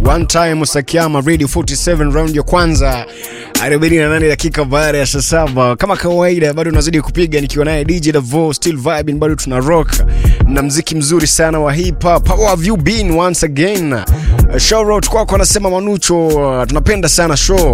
one time Sakiama Radio 47 round ya kwanza 48 dakika baada ya saa saba. Kama kawaida, bado unazidi kupiga nikiwa naye DJ Davo, still vibing, bado tuna rock na mziki mzuri sana wa hip hop. How have you been once again? Uh, shout out kwako, anasema Manucho, uh, tunapenda sana show.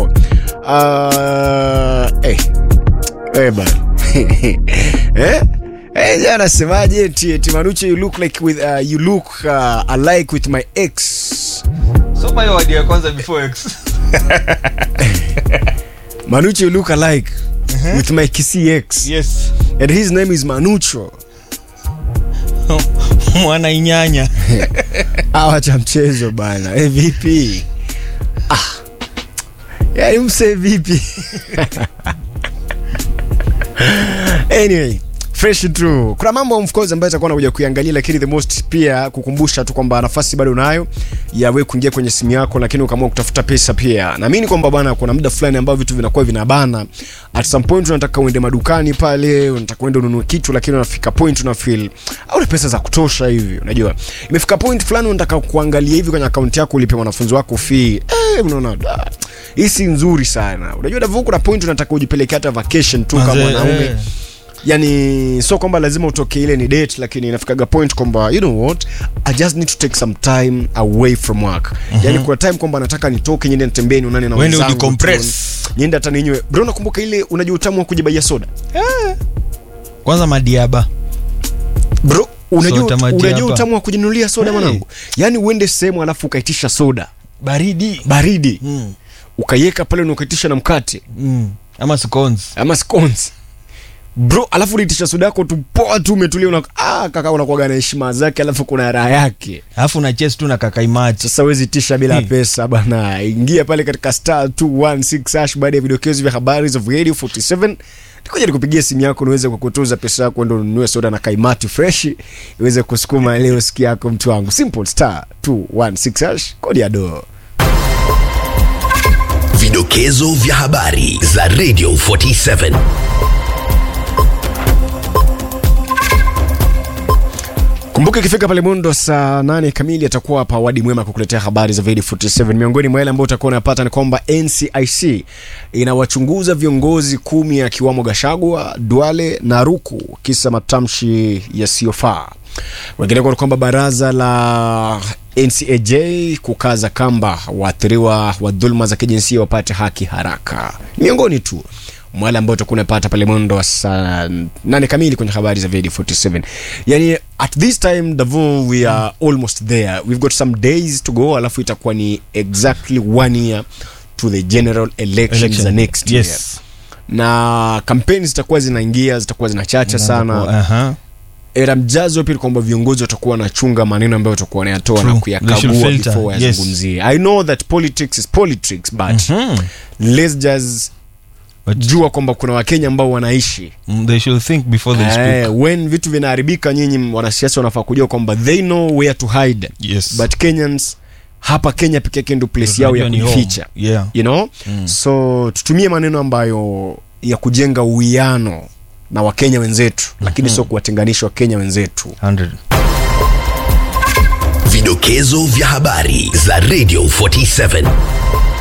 Uh, hey. Hey, bana. eh? Eh, jana nasemaje eti eti Manucho you look like with uh, you look uh, alike with my ex. soma hiyo wadi ya kwanza before x Manucho you look alike with my kissy ex. yes And his name is Manucho. mwana inyanya Awa cha mchezo bana. Eh, vipi? Ah. Yaani mse vipi? anyway fresh tu kuna mambo of course ambayo itakuwa nakuja kuiangalia lakini the most pia kukumbusha tu kwamba nafasi bado unayo ya wewe kuingia kwenye simu yako lakini ukaamua kutafuta pesa pia naamini kwamba bwana kuna muda fulani ambao vitu vinakuwa vinabana at some point unataka uende madukani pale unataka uende ununue kitu lakini unafika point una feel au pesa za kutosha hivi unajua imefika point fulani unataka kuangalia hivi kwenye akaunti yako ulipe mwanafunzi wako fee eh unaona da, hii si nzuri sana unajua Davoo kuna point unataka ujipeleke hata vacation tu kama Manze, mwanaume eh. yani sio kwamba lazima utoke ile ni date lakini inafikaga point kwamba you know what i just need to take some time away from work mm-hmm. yani kuna time kwamba nataka nitoke niende nitembee nionane na Uende wenzangu udecompress. tu, niende hata ninywe bro nakumbuka ile unajua utamu wa kujibaia soda kwanza madiaba bro unajua Soda maji unajua hapa. utamu wa kujinunulia soda Hey. mwanangu yani uende sehemu alafu ukaitisha soda baridi baridi mm. ukaiweka pale na ukaitisha na mkate Mm. ama scones ama scones bro alafu unaitisha soda yako tu poa tu umetulia una ah kaka unakuwaga na heshima zake alafu kuna raha yake alafu na chest tu na kakaimachi sasa wezi tisha bila Hmm. pesa bana ingia pale katika star 216 hash baada ya vidokezo vya habari za radio 47 nikuja nikupigia simu yako niweze kukutuza pesa yako ndo ununue soda na kaimati fresh iweze kusukuma leo siki yako mtu wangu simple star 216 hash kodi ya doo Vidokezo vya habari za Radio 47. kumbuka ikifika pale mundo saa nane kamili atakuwa hapa wadi mwema kukuletea habari za Vedi 47 miongoni mwa yale ambayo utakuwa unapata ni kwamba ncic inawachunguza viongozi kumi akiwamo gashagwa duale na ruku kisa matamshi yasiyofaa wengineko ni kwamba baraza la ncaj kukaza kamba waathiriwa wa dhuluma za kijinsia wapate haki haraka miongoni tu mwale ambao utakuwa unapata pale mwendo wa saa nane kamili kwenye habari za Vedi 47 yani at this time Davo we are almost there we've got some days to go alafu itakuwa ni exactly one year to the general elections Election. za next year yes na kampeni zitakuwa zinaingia zitakuwa zinachacha sana Aha. era mjazo pia ni kwamba viongozi watakuwa wanachunga maneno ambayo watakuwa wanayatoa True. na They should kuyakagua filter. before Yes. wayazungumzie i know that politics is politics but Mhm. let's just But- jua kwamba kuna wakenya ambao wanaishi Mm, they should think before they speak Eh, when vitu vinaharibika nyinyi wanasiasa wanafaa kujua kwamba they know where to hide yes but kenyans hapa kenya peke yake ndo place yao ya Unajua ni home. kujificha yeah you know mm. so tutumie maneno ambayo ya kujenga uwiano na wakenya wenzetu lakini sio kuwatenganisha wakenya wenzetu 100 Vidokezo vya habari za Radio 47.